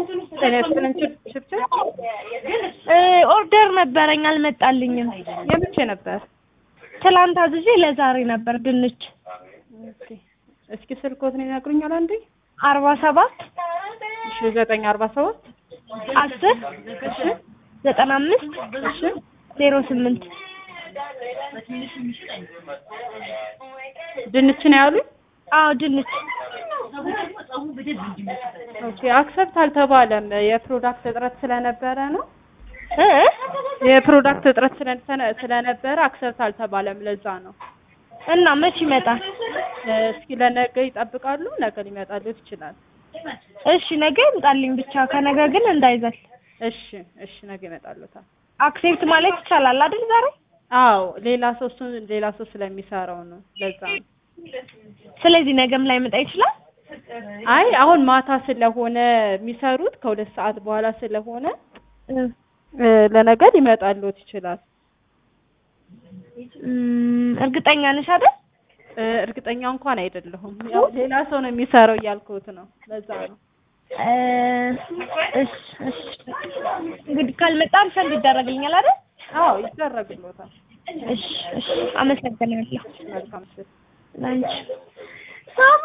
ጤና ይስጥልን ችብችብ ኦርደር ነበረኝ አልመጣልኝም። የመቼ ነበር? ትላንት አዝዤ ለዛሬ ነበር ድንች ኦኬ። እስኪ ስልኮትን ይነግሩኛል አንዴ? አርባ ሰባት እሺ ዘጠኝ አርባ ሰባት አስር ዘጠና አምስት እሺ ዜሮ ስምንት ድንች ነው ያሉኝ? አዎ ድንች ኦኬ አክሰፕት አልተባለም። የፕሮዳክት እጥረት ስለነበረ ነው። እ የፕሮዳክት እጥረት ስለ- ስለነበረ አክሰፕት አልተባለም። ለዛ ነው። እና መች ይመጣል? እስኪ ለነገ ይጠብቃሉ። ነገ ሊመጣልዎት ይችላል። እሺ ነገ ይምጣልኝ ብቻ ከነገ ግን እንዳይዘል። እሺ እሺ፣ ነገ ይመጣልዎታል። አክሴፕት ማለት ይቻላል አይደል ዛሬ? አዎ ሌላ ሰው እሱን ሌላ ሰው ስለሚሰራው ነው። ለዛ ነው። ስለዚህ ነገም ላይ መጣ ይችላል። አይ አሁን ማታ ስለሆነ የሚሰሩት ከሁለት ሰዓት በኋላ ስለሆነ እ እ ለነገ ሊመጣልዎት ይችላል። እም፣ እርግጠኛ ነሽ አይደል? እ እርግጠኛ እንኳን አይደለሁም። ያው ሌላ ሰው ነው የሚሰራው እያልኩት ነው። ለዛ ነው። እ እሺ እሺ እንግዲህ ካልመጣ ሪፈንድ ይደረግልኛል አይደል? አዎ ይደረግልዎታል። እሺ እሺ አመሰግናለሁ መልካም ስል ላንቺ